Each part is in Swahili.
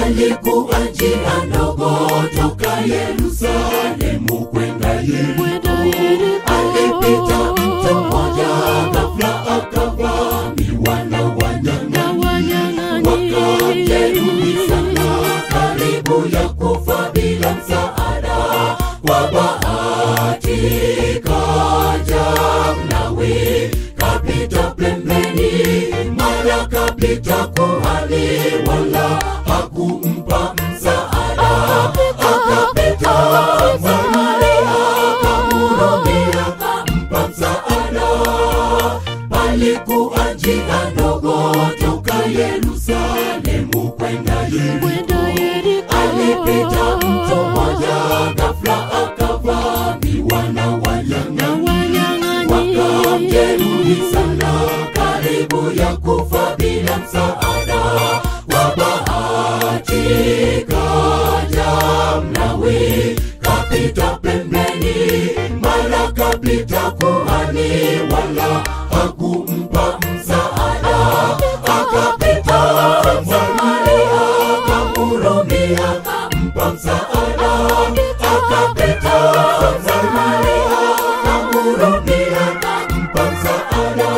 palikuwa njia ndogo toka Yerusalemu kwenda Yeriko. Alipita mtu mmoja, ghafla akavamiwa na wanyang'anyi, wakamjeruhi sana, karibu ya kufa bila msaada. Kwa bahati kaja Mlawi, kapita pembeni, mara kapita kuhani, wala hakumpa msaada. Akapita Samaria, kamhurumia, kampa msaada. Palikuwa njia ndogo toka Yerusalemu kwenda Yeriko. Alipita mtu mmoja, ghafla akavamiwa na wanyang'anyi, wakamjeruhi sana, karibu ya kufa bila msaada. Kwa bahati kaja Mlawi, kapita pembeni, mara kapita kuhani, wala hakumpa msaada. Akapita Samaria, kamhurumia, kampa msaada. Akapita Samaria, kamhurumia, kampa msaada.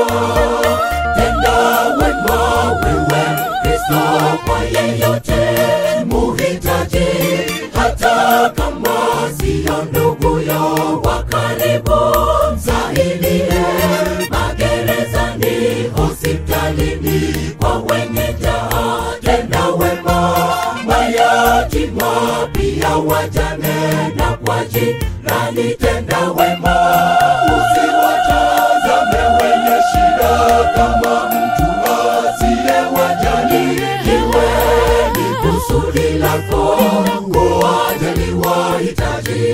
Tenda wema wewe Kristo kwa yeyote muhitaji, hata kama siyo nduguyo wa karibu, msaidie magerezani, hospitalini, kwa wenye njaa. Tenda wema mayatima, pia wajane na kwa jirani. Tenda wema, usiwatazame wenye shida kama mtu asiyewajali. Iwe ni kusudi lako kuwajali wahitaji.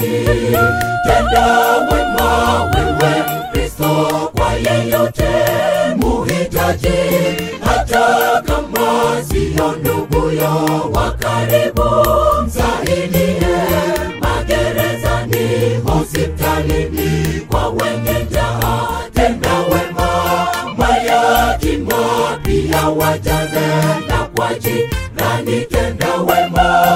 Tenda wema wewe Mkristo kwa yeyote muhitaji, hata kama siyo nduguyo wa karibu, msaidie magerezani, hospitalini, kwa wenye njaa. Tenda wema mayatima, pia wajane na kwa jirani. Tenda wema,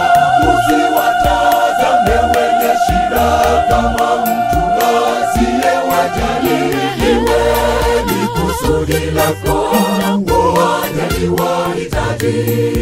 usiwatazame wenye shida kama mtu asiyewajali. Iwe ni kusudi lako kuwajali wahitaji.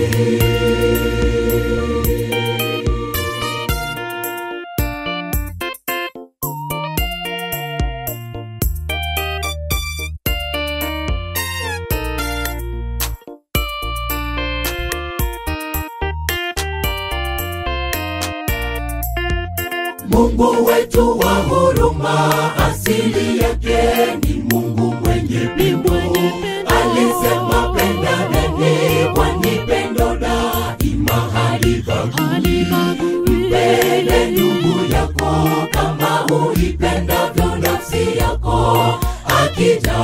Mungu wetu wa huruma, asili yake ni Mungu mwenye pendo. Alisema pendaneni, kwani pendo daima halibagui. Mpende ndugu yako kama uipendavyo nafsi yako. Akija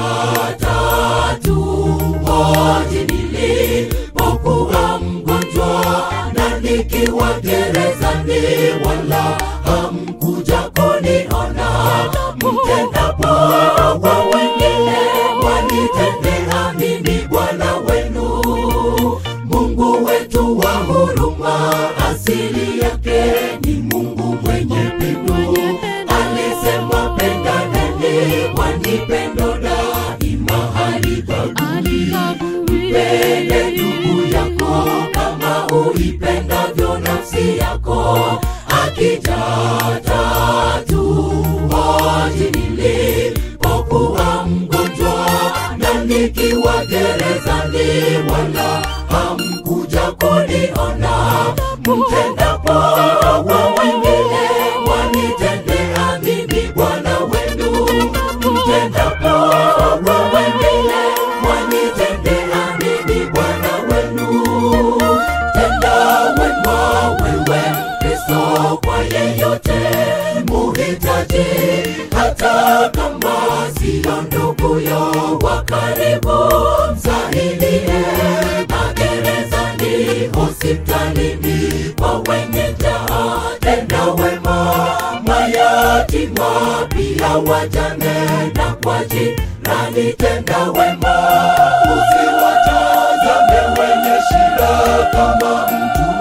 tatu hoji nilipokuwa mgonjwa na nikiwa gerezani, wala hamkuja kuniona. Mtendapo kwa wengine, mwanitendea mimi Bwana wenu. Mungu wetu wa huruma, asili yake ni Mungu mwenye pendo. Alisema pendaneni, kwani pendo daima halibagui. Mpende ndugu yako kama uipendavyo nafsi yako. Akija tatu hoji nilipokuwa mgonjwa na nikiwa gerezani, wala hamkuja kuniona. Mtendapo kwa wengine, mwanitendea mimi Bwana wenu. Mtendapo kwa wengine, mwanitendea mimi Bwana wenu. Tenda wema wewe Mkristo kwa yeyote muhitaji, hata kama siyo nduguyo wa karibu, msaidie magerezani, hospitalini, kwa wenye njaa. Tenda wema mayatima, pia wajane na kwa jirani. Tenda wema, usiwatazame wenye shida kama mtu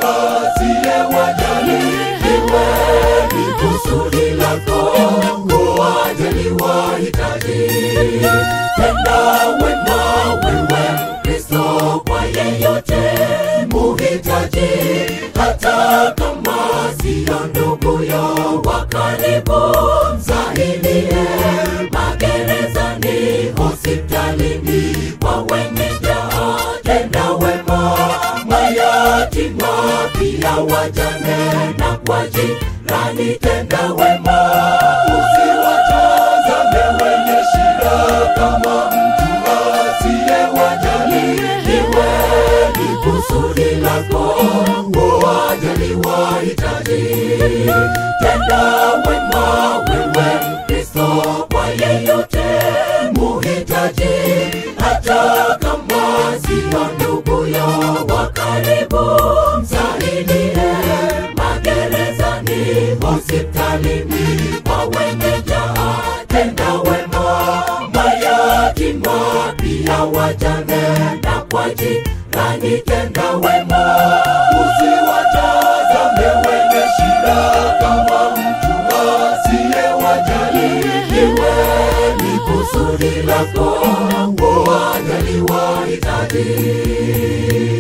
tenda wema wewe Mkristo kwa yeyote muhitaji, hata kama siyo nduguyo wa karibu, msaidie magerezani, hospitalini, kwa wenye njaa, tenda wema mayatima, pia wajane na kwa jirani, tenda wema usiwatazame wenye shida kama mtu asiyewajali. Iwe ni kusudi lako kuwajali wahitaji. Tenda wema wewe Mkristo kwa yeyote muhitaji, hata kama siyo nduguyo wa karibu, msaidie magerezani, hospitalini, kwa wenye njaa, tenda wema mayatima, pia wajane na kwa jirani, tenda wema usiwatazame wenye shida kama mtu asiyewajali. Iwe ni kusudi lako kuwajali wahitaji.